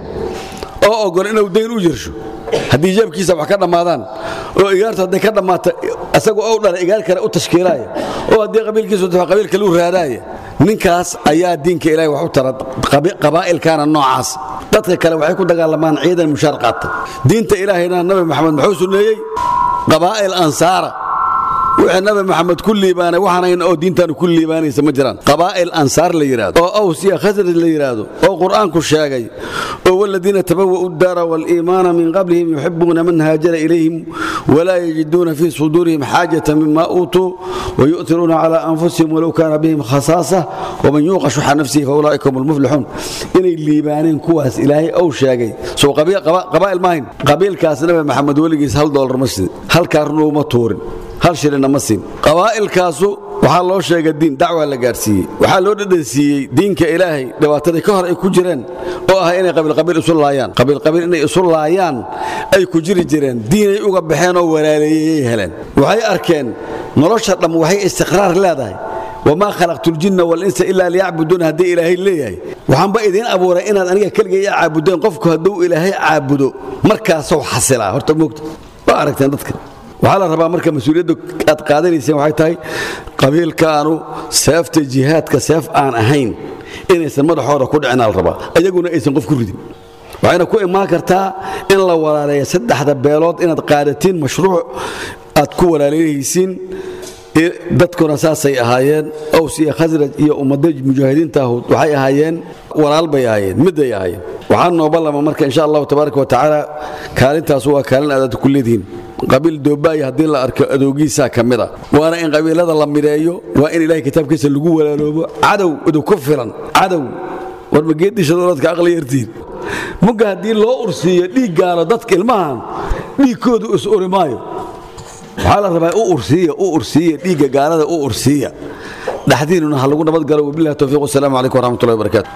oo ogol inuu dayn u jirsho haddii jeebkiisa wax ka dhammaadaan oo igaartu hadday ka dhammaata isagu ou dhala igaar kale u tashkiilaaya oo haddii qabiilkiisu tafa qabiil kale u raadaaya ninkaas ayaa diinka ilaahay wax u tara qabaa'ilkaana noocaas dadka kale waxay ku dagaalamaan ciidan mushaar qaata diinta ilaahayna nabi maxamed muxuu sunneeyey qabaa'il ansaara wixii nabi maxamed ku liibaanay waxaanayn oo diintaanu ku liibaanaysa ma jiraan qabaa'il ansaar la yidhaahdo oo aws iyo khasraj la yidhaahdo oo qur'aanku sheegay oo waladiina tabawa'u daara waliimaana min qablihim yuxibuuna man haajara ilayhim walaa yajiduuna fii suduurihim xaajata mima uutuu wayu'tiruuna calaa anfusihim walow kaana bihim khasaasa waman yuuqa shuxa nafsihi faulaa'ika hum almuflixuun inay liibaaneen kuwaas ilaahay ou sheegay soo qabaa'il maahayn qabiilkaas nabi maxamed weligiis hal doolar ma sidin halkaa run uma tuurin hal shilina ma siin qabaa'ilkaasu waxaa loo sheegay diin dacwaa la gaadhsiiyey waxaa loo dhadhansiiyey diinka ilaahay dhibaatadii ka hor ay ku jireen oo ah inay qabiilqabiil isu laayaan qabiilqabiil inay isu laayaan ay ku jiri jireen diinay uga baxeen oo walaaleeyayay heleen waxay arkeen nolosha dhamm waxay istiqraar leedahay wamaa khalaqtu ljinna walinsa ilaa liyacbuduuna haddii ilaahay leeyahay waxaanba idiin abuuray inaad aniga keliga ii caabudeen qofku hadduu ilaahay caabudo markaasou xasilaa horta moogta waa aragteen dadka waxaa la rabaa marka mas-uuliyadda aad qaadanayseen waxay tahay qabiilkaanu seefta jihaadka seef aan ahayn inaysan madaxooda ku dhicinaa la rabaa ayaguna aysan qof ku ridin waxayna ku imaan kartaa in la walaaleeya saddexda beelood inaad qaadatiin mashruuc aad ku walaalayhaysiin dadkuna saasay ahaayeen aws iyo khasraj iyo ummadda mujaahidiinta ahud waxay ahaayeen walaal bay ahaayeen miday ahaayeen waxaa noo ballama marka insha allahu tabaaraka wa tacaala kaalintaas waa kaalin aadaad ku leedihiin qabiil doobaayo haddii la arko adoogiisaa ka mid a waana in qabiilada la mideeyo waa in ilahay kitaabkiisa lagu walaaloobo cadow idinku filan cadow war mageedishadoladka aqli yartiin mugga haddii loo ursiiyo dhiiggaalo dadka ilmahan dhiigkoodu is uri maayo waxaa la rabaa u ursiiya u ursiiya dhiigga gaalada u ursiiya dhaxdiinuna ha lagu nabadgalo wabillahi towfiiq wasalaamu calaykum waraxmatullahi wabarakaatu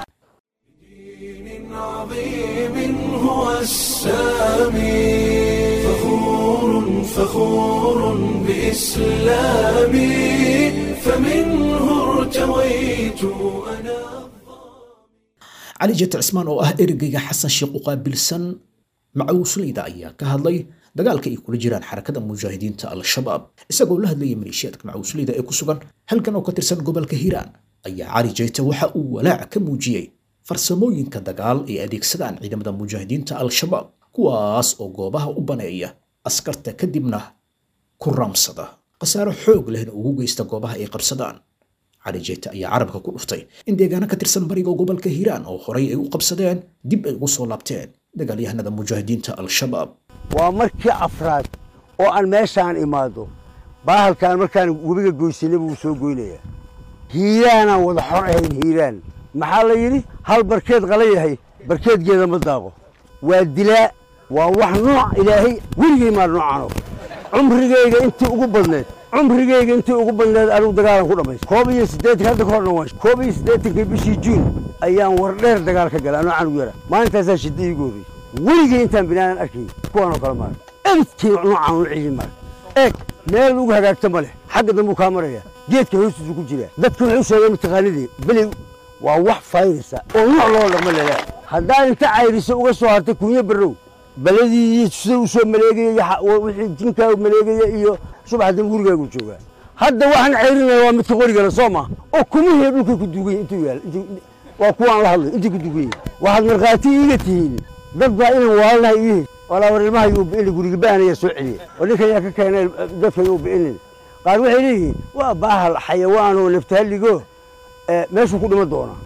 عظيم هو السامي فخور فخور بإسلامي فمنه ارتويت أنا cali jete cismaan oo ah ergeyga xasan sheekh u qaabilsan macawusleyda ayaa ka hadlay dagaalka ay kula jiraan xarakada mujaahidiinta al-shabaab isagoo la hadlayay maleeshiyaadka macawusleyda ee ku sugan halkan oo ka tirsan gobolka hiiraan ayaa cali jeyte waxa uu walaac ka muujiyey farsamooyinka dagaal ay adeegsadaan ciidamada mujaahidiinta al-shabaab kuwaas oo goobaha u baneeya askarta kadibna ku raamsada khasaaro xoog lehna ugu geysta goobaha ay qabsadaan cali jeyte ayaa carabka ku dhuftay in deegaano ka tirsan bariga gobolka hiiraan oo horay ay u qabsadeen dib ay ugu soo laabteen dagaalyahanada mujaahidiinta al-shabaab waa markii afraad oo aan meeshaan imaado baahalkaan markaan webiga goysanay buu soo goynayaa hiiraanaan wada xor ahayn hiiraan maxaa la yidhi hal barkeed qala yahay barkeedgeeda ma daaqo waa dilaa waa wax nooc ilaahay weligay maa noocaano cumrigayga intii ugu badneed cumrigayga intii ugu badneed anigu dagaalan ku dhammaysta koob iyo siddeetan hadda ka horna waan koob iyo siddeetankii bishii juun ayaan wardheer dagaal ka galay anoo canug yara maalintaasaa shidda iigu horreysay weligay intaan binaanan arkay kuwaanoo kale maarag ebidkii noocaan u celin maarag eeg meel ugu hagaagta ma leh xagga dambuu kaa maraya geedka hoostiisu ku jira dadka wuxuu sheegay mataqaanidii beley waa wax fayrisa oo nooc loo dhaqma lelaa haddaad inta cayriso uga soo hartay kunyo barrow baladii sida u soo maleegaya wixii jinkaa maleegaya iyo subax dambe gurigaagu joogaa hadda waxaan cayrinaya waa midka qorigale soo ma oo kumihii dhulkay ku dugan yihin intuu yaal waa kuwaan la hadlay intay ku dugan yihin waxaad markhaati iiga tihiin dad baa inaan waalnahay iihi walaa war ilmaha yuu bi'ini guriga baanaya soo celiya oo ninkan yaa ka keenay dadka yuu bi'inin qaar waxay leeyihiin waa baahal xayawaan oo naftahalligo meeshuu ku dhima doonaa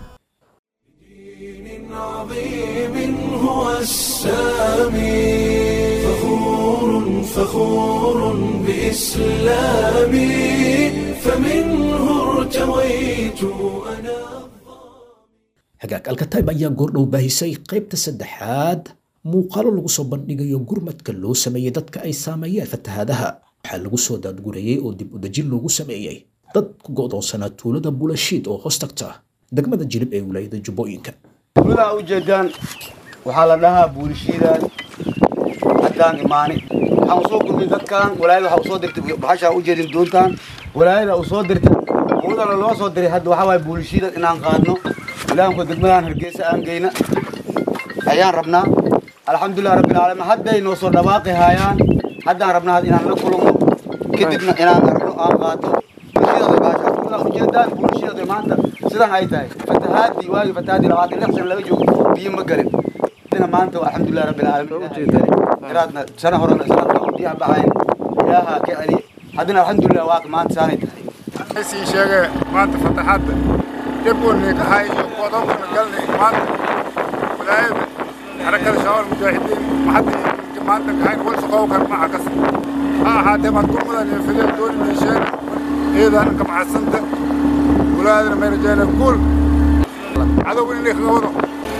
عظيم هو السامي فخور فخور بإسلامي فمنه ارتويت أنا hagaag alkatayb ayaa goordhow baahisay qaybta saddexaad muuqaalo lagu soo bandhigayo gurmadka loo sameeyey dadka ay saameeyeen fatahaadaha waxaa lagu soo daadgurayey oo dib udejin loogu sameeyey dad ku go'doonsanaa tuulada bulashiid oo hoos tagta degmada jilib ee wilaayada jubbooyinka tuuladaa ujeedaan waxaa la dhahaa buulishiidaan haddaan imaani waxaan usoo gudbay dadkan walaayada waxaa usoo dirtay baxashaa ujeedin doontaan walaayada u soo dirtay umadana loo soo diray hadda waxaa waaye buulishiidan inaan qaadno ilaanku degmadaan hargeysa aan geyna ayaan rabnaa alxamdulilah rabbilcaalamiin hadday noo soo dhawaaqi haayaan haddaan rabnaa inaan la kulmo kadibna inaan aragno aan qaato ujeedaan buulishiidada maanta sidan ay tahay fatahaadii waagii fatahaadii labaatan lix sana laga joogo biyo ma galin dina maanta alxamdulilah rabbilcaalamiin iraadna sana horena sanadka biyaha baxayn ilaaha ka celiya haddana alxamdulilah waaq maanta saanay tahay sii sheege maanta fataxadda jabgoolnay kahay iyo qodonkana galnay maanta walaayada xarakada shabaal mujaahidiin maxadda maanta kahayn wal shaqow kan maca kas ha ahaatee maad gurmadan iyo fideel dooni meesheen iyadaan ka macadsanta walaadana may rajeena guul cadowgan inay kaga wado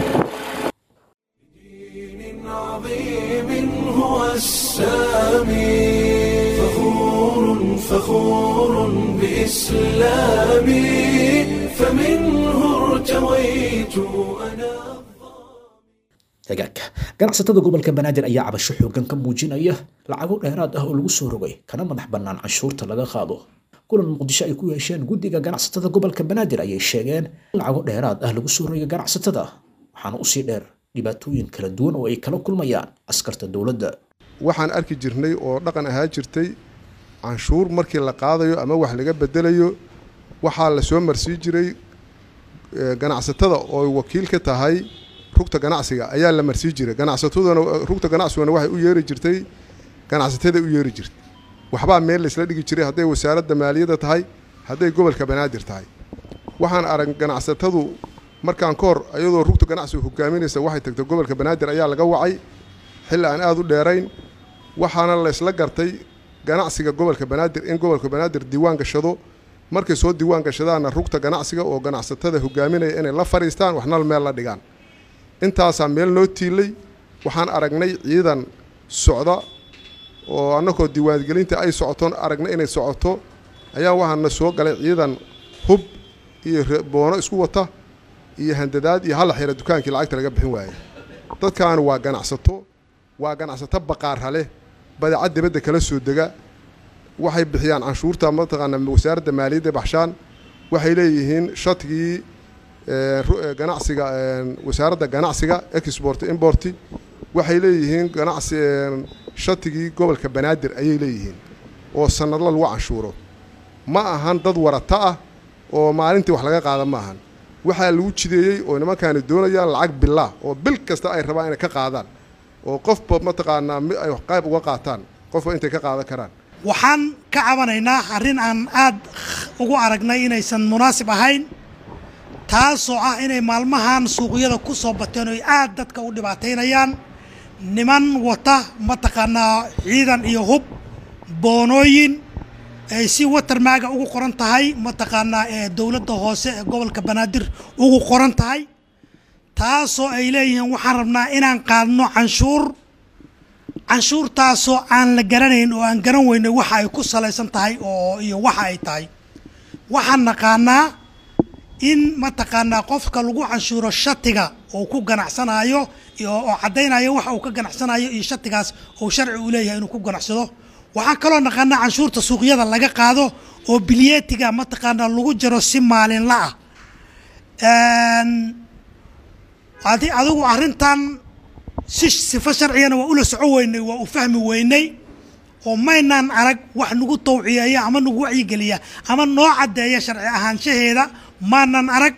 عظيم هو السامي فخور فخور بإسلامي فمنه ارتويت أنا hagaagka ganacsatada gobolka banaadir ayaa cabasho xoogan ka muujinaya lacago dheeraad ah oo lagu soo rogay kana madax bannaan canshuurta laga qaado kulan muqdisho ay ku yeesheen guddiga ganacsatada gobolka banaadir ayay sheegeen in lacago dheeraad ah lagu soo rogay ganacsatada waxaana usii dheer dhibaatooyin kala duwan oo ay kala kulmayaan askarta dowladda waxaan arki jirnay oo dhaqan ahaa jirtay canshuur markii la qaadayo ama wax laga bedelayo waxaa la soo marsii jiray ganacsatada oo wakiil ka tahay rugta ganacsiga ayaa la marsii jiray ganacsataduna rugta ganacsiguna waxay u yeeri jirtay ganacsatada u yeeri jirtay waxbaa meel laysla dhigi jiray hadday wasaaradda maaliyadda tahay hadday gobolka banaadir tahay waxaan arag ganacsatadu markaan ka hor iyadoo rugta ganacsiga hogaaminaysa waxay tagtay gobolka banaadir ayaa laga wacay xilli aan aada u dheerayn waxaana laysla gartay ganacsiga gobolka banaadir in gobolka banaadir diiwaan gashado markay soo diiwaan gashadaana rugta ganacsiga oo ganacsatada hogaaminaya inay la fadhiistaan waxnal meel la dhigaan intaasaa meel noo tiilay waxaan aragnay ciidan socda oo annagoo diiwaangelinta ay socotoon aragnay inay socoto ayaa waxaana soo galay ciidan hub iyo boono isku wata iyo handadaad iyo halla xira dukaankii lacagta laga bixin waayey dadkaani waa ganacsato waa ganacsato baqaarha leh badeecad dibadda kala soo dega waxay bixiyaan canshuurta mataqaana wasaaradda maaliyadda baxshaan waxay leeyihiin shatigii ganacsiga wasaaradda ganacsiga export import waxay leeyihiin ganacsi shatigii gobolka banaadir ayay leeyihiin oo sanadla lagu canshuuro ma ahan dad warata ah oo maalintii wax laga qaada ma ahan waxaa lagu jideeyey oo nimankaani doonayaan lacag bilaa oo bil kasta ay rabaan inay ka qaadaan oo qofba mataqaanaa mi ay qayb uga qaataan qofba intay ka qaadan karaan waxaan ka cabanaynaa arrin aan aad ugu aragnay inaysan munaasib ahayn taasoo ah inay maalmahan suuqyada ku soo bateen oo aad dadka u dhibaataynayaan niman wata mataqaanaa ciidan iyo hub boonooyin ay si watermaaga ugu qoran tahay mataqaanaa ee dowladda hoose ee gobolka banaadir ugu qoran tahay taasoo ay leeyihiin waxaan rabnaa inaan qaadno canshuur canshuurtaasoo aan la garanayn oo aan garan weynay waxa ay ku salaysan tahay oo iyo waxa ay tahay waxaan naqaanaa in mataqaanaa qofka lagu canshuuro shatiga uu ku ganacsanayo oo caddaynayo waxa uu ka ganacsanayo iyo shatigaas uu sharci u leeyahay inuu ku ganacsado waxaan kaloo naqaanaa canshuurta suuqyada laga qaado oo bilyeetiga mataqaanaa lagu jiro si maalinla ah adi adigu arrintan si sifo sharcigana waa ula soco weynay waa u fahmi weynay oo maynaan arag wax nagu tawciyeeya ama nagu wacyigeliya ama noo caddeeya sharci ahaanshaheeda maanan arag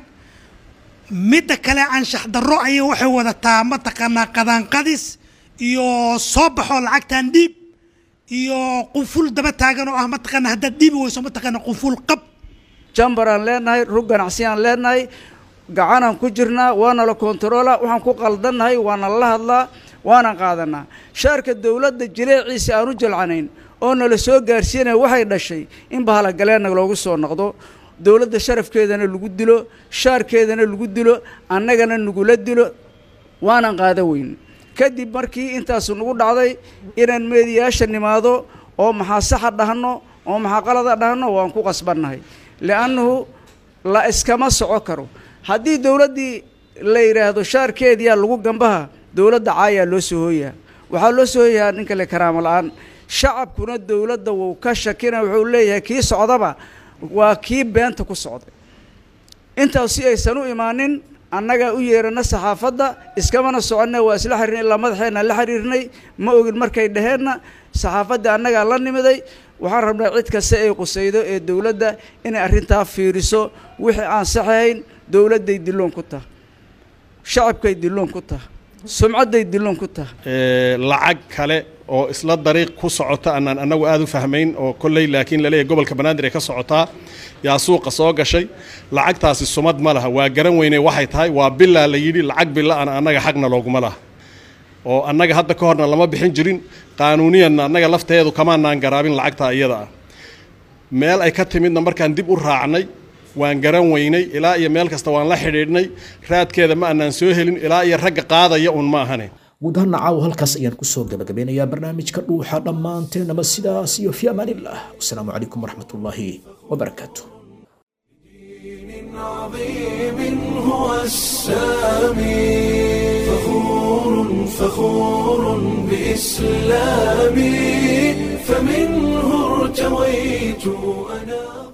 midda kale anshax darro ayay waxay wadataa mataqaanaa qadaanqadis iyo soo baxoo lacagtan dhiib iyo qunful daba taagan oo ah mataqaana haddaad dhiibi weyso mataqaana qunful qab jambaraan leenahay rug ganacsiyaan leenahay gacanaan ku jirnaa waana la kontaroola waxaan ku qaldannahay waana la hadlaa waana qaadanaa shaarka dowladda jileeciisa aan u jalcanayn oo nala soo gaarsiinaya waxay dhashay in bahalagaleena loogu soo noqdo dowladda sharafkeedana lagu dilo shaarkeedana lagu dilo annagana nagula dilo waanan qaada weyn kadib markii intaasu nagu dhacday inaan meediyaasha nimaado oo maxaa saxa dhahno oo maxaa qalada dhahno waan ku qasbannahay li'annahu la iskama soco karo haddii dowladdii la yidhaahdo shaarkeediyaa lagu gambaha dowladda caayaa loo soo hooyaa waxaa loo soo hooyahaa nin kale karaamo la-aan shacabkuna dowladda wuu ka shakina wuxuu leeyahay kii socdaba waa kii beenta ku socday intaas si aysan u imaanin annagaa u yeerana saxaafadda iskamana soconne waa isla xiriirnay ilaa madaxeenna la xiriirnay ma ogin markay dhaheenna saxaafaddii annagaa la nimiday waxaan rabnaa cid kasta ay qusaydo ee dowladda inay arrintaa fiiriso wixii aan saxahayn dowladday dilloon ku taha shacabkay dilloon ku taha sumcadday dilloon ku taha lacag kale oo isla dariiq ku socota anaan annagu aada u fahmayn oo kolley laakiin laleeyahy gobolka banaadir ay ka socotaa yaa suuqa soo gashay lacagtaasi sumad ma laha waa garan weynay waxay tahay waa bilaa la yidhi lacag bila-ana annaga xaqna looguma laha oo annaga hadda ka horna lama bixin jirin qaanuuniyanna annaga lafteedu kamaanaan garaabin lacagtaa iyada ah meel ay ka timidna markaan dib u raacnay waan garan weynay ilaa iyo meel kasta waan la xidhiidhnay raadkeeda ma annaan soo helin ilaa iyo ragga qaadaya un ma ahane guud ahaan caawa halkaas ayaan kusoo gabagabeynayaa barnaamijka dhuuxa dhammaanteenaba sidaas iyo fi amaanillah wasalaamu calaykum waraxmatullaahi wabarakaatu عظيم هو السامي فخور فخور بإسلامي فمنه ارتويت أنا